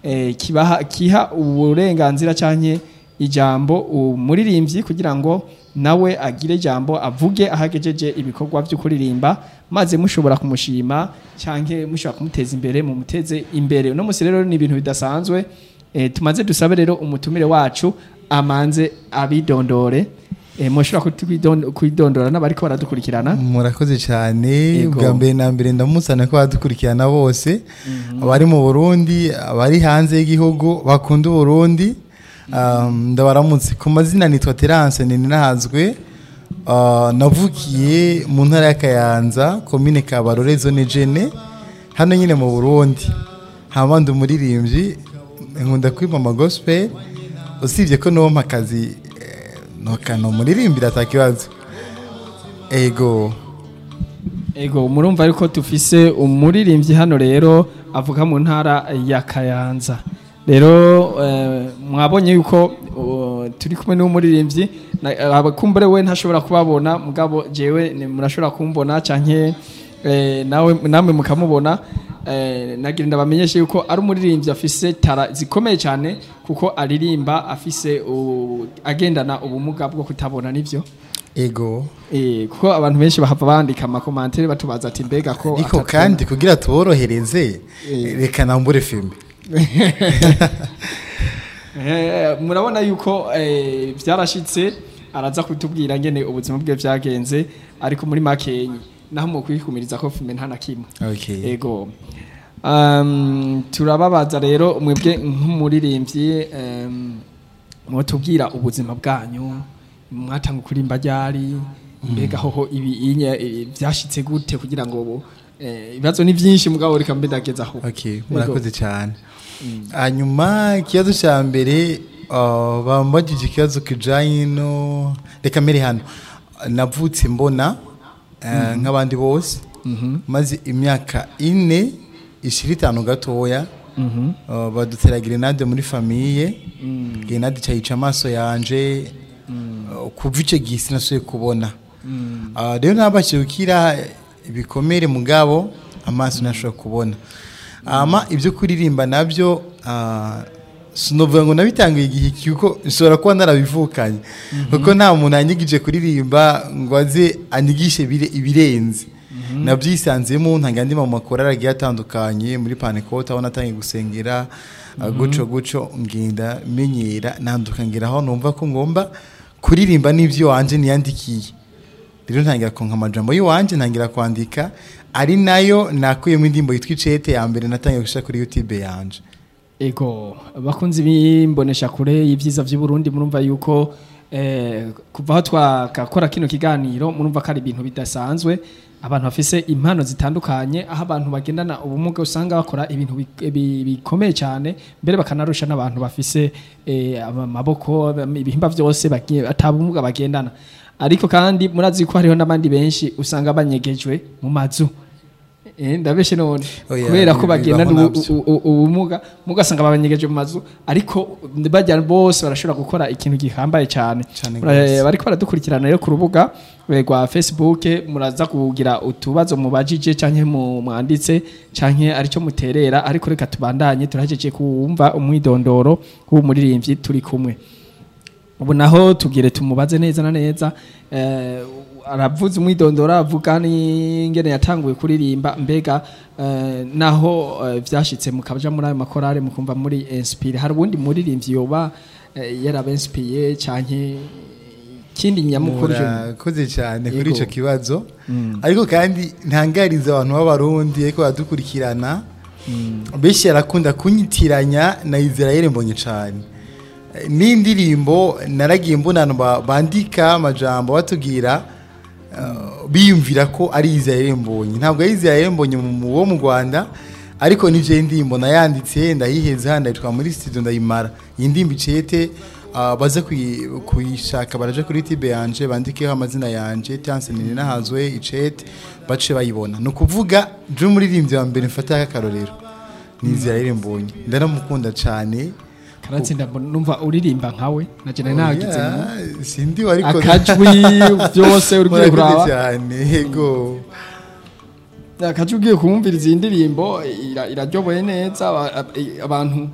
eh, kibaha kiha uburenganzira canke ijambo umuririmbyi kugira ngo nawe agire ijambo avuge ahagejeje ibikorwa byo kuririmba maze mushobora kumushima canke mushobora kumuteza imbere mu muteze imbere uno musi rero ni ibintu bidasanzwe eh, tumaze dusabe rero umutumire wacu amanze abidondore eh, mushobora kutwidon- kwidondora n'abariko baradukurikirana murakoze cyane Yego. bwa mbere na mbere ndamusana ko badukurikirana bose abari mu burundi abari hanze y'igihugu bakunda uburundi Um, ndabaramutse ku mazina nitwa terance ninahazwe Uh, navukiye mu ntara ya kayanza komine kabarore zone jene hano nyine mu burundi haba ndi umuririmbyi nkunda kwiba amagospel usibye ko nompa akazi eh, nokano umuririmbira atakibazo ego Ego murumva ariko tufise umuririmbyi hano rero avuga mu ntara ya Kayanza. Rero eh, mwabonye yuko uh, turi kumwe n'umuririmbyi na- abakumbure we ntashobora kubabona mugabo jewe ni- murashobora kumbona canke eh, nawe namwe mukamubona eh, nagira ndabamenyeshe yuko ari umuririmbyi afise tara zikomeye cyane kuko aririmba afise u- agendana ubumuga bwo kutabona nivyo ego Eh, kuko abantu benshi bahava bandika amakomantere batubaza ati mbega ko ariko atatubona." kandi kugira tuborohereze Eh. reka nambure filime Eh, murabona yuko eh, byarashitse araza kutubwira ngene ubuzima bwe byagenze ariko muri makenyi naho mu kwikumiriza ko filme nta na kimwe okay. ego um, turababaza rero mwebwe nk'umuririmbyi um, mwotubwira ubuzima bwanyu mwatanga kurimba ryari mbega hoho ibi inye eh, byashitse gute kugira ngo ubu eh, ibibazo ni byinshi mugabo reka mbe ndageza aho okay. murakoze cyane hanyuma ikibazo cya mbere uh, bambagije ikibazo kijanye no reka mbere hano navutse mbona uh, nk'abandi bose maze imyaka ine ishira itanu gatoya uh, badutera grenade muri famiye grenade cyayica amaso yanje uh, kuva icyo gihe sinasuye kubona Uh, rero nabashije gukira ibikomere mugabo amaso ntashobora kubona ama ibyo kuririmba nabyo uh, sinovuga ngo nabitangiye igihe kuko nshobora kuba narabivukanye kuko nta muntu yanyigije kuririmba ngo aze anyigishe ibire- ibirenze nabyisanzemo ntangira andi mu makorari agiye atandukanye muri panekote aho natangiye gusengera uh, guco guco ngenda menyera nanduka ngera aho numva ko ngomba kuririmba n'ibyo wanje niyandikiye rero ntangira konka amajambo y'iwanje ntangira kwandika ari nayo nakuyemo indirimbo yitwa icete ya mbere natangiye gushyira kuri youtube yanje Ego bakunzi bimbonesha kure y'ivyiza vy'u Burundi murumva yuko eh, kuva aho twakakora kino kiganiro murumva ko ari ibintu bidasanzwe abantu bafise impano zitandukanye aho abantu bagendana ubumuga usanga bakora ibintu bi- bi- bikomeye cyane mbere bakanarusha n'abantu bafise eh, amaboko ibihimba vyose bagiye atabumuga bagendana ariko kandi murazi ko hariho n'abandi benshi usanga banyegejwe mu mazu Eh, ndabeshe none Oya, kubera ko bibaho bagendana ubu- navyo. u- u- ubumuga mugasanga babanyegeje mu mazu ariko bajya bose barashobora gukora ikintu gihambaye cyane Cane Eh, gose. bariko baradukurikirana rero ku rubuga eh, rwa Facebook muraza kugira utubazo mubajije canke mu mwanditse canke arico muterera ariko reka tubandanye turahejeje kumva umwidondoro w'umuririmbyi turi kumwe ubu naho tugire tumubaze neza na neza eh, aravuze umwidondoro avuga n'ingene yatanguye kuririmba mbega eh, naho eh, vyashitse mukaja muri ayo makorale mukumva muri inspire hari ubundi muririmbyi yoba eh, yarabenspiye canke kindi nyamukuru je murakoze cyane kuri Yego. icyo kibazo ariko kandi ntangariza abantu b'abarundi ariko baradukurikirana benshi yarakunda kunyitiranya na israel mbonye cyane Eh, n'indirimbo naragiye mbona abantu ba- bandika amajambo batubwira eh, biyumvira ko ari israel mbonye ntabwo ari israel mbonye mu- mu- wo mu rwanda ariko nije ndirimbo nayanditse ndayiheza ndayitwa muri studio ndayimara iyi ndirimbo icete uh, baze kuyi- kuyishaka baraje kuri tibe yanje bandikeho amazina yanje Tiance nini nahazwe icete bace bayibona ni ukuvuga je umuririmbyi wa mbere mfata akarorero ni Israel Mbonyi ndaramukunda cyane karatsinda mbona- numva uririmba nkawe naje nari nagize mu- Yeah, sindi wariko akajwi byose uri Murakoze kuraba cyane yego akajwi ugiye kumviriza iyi ndirimbo ira- iraryoboye neza aba- ab- abantu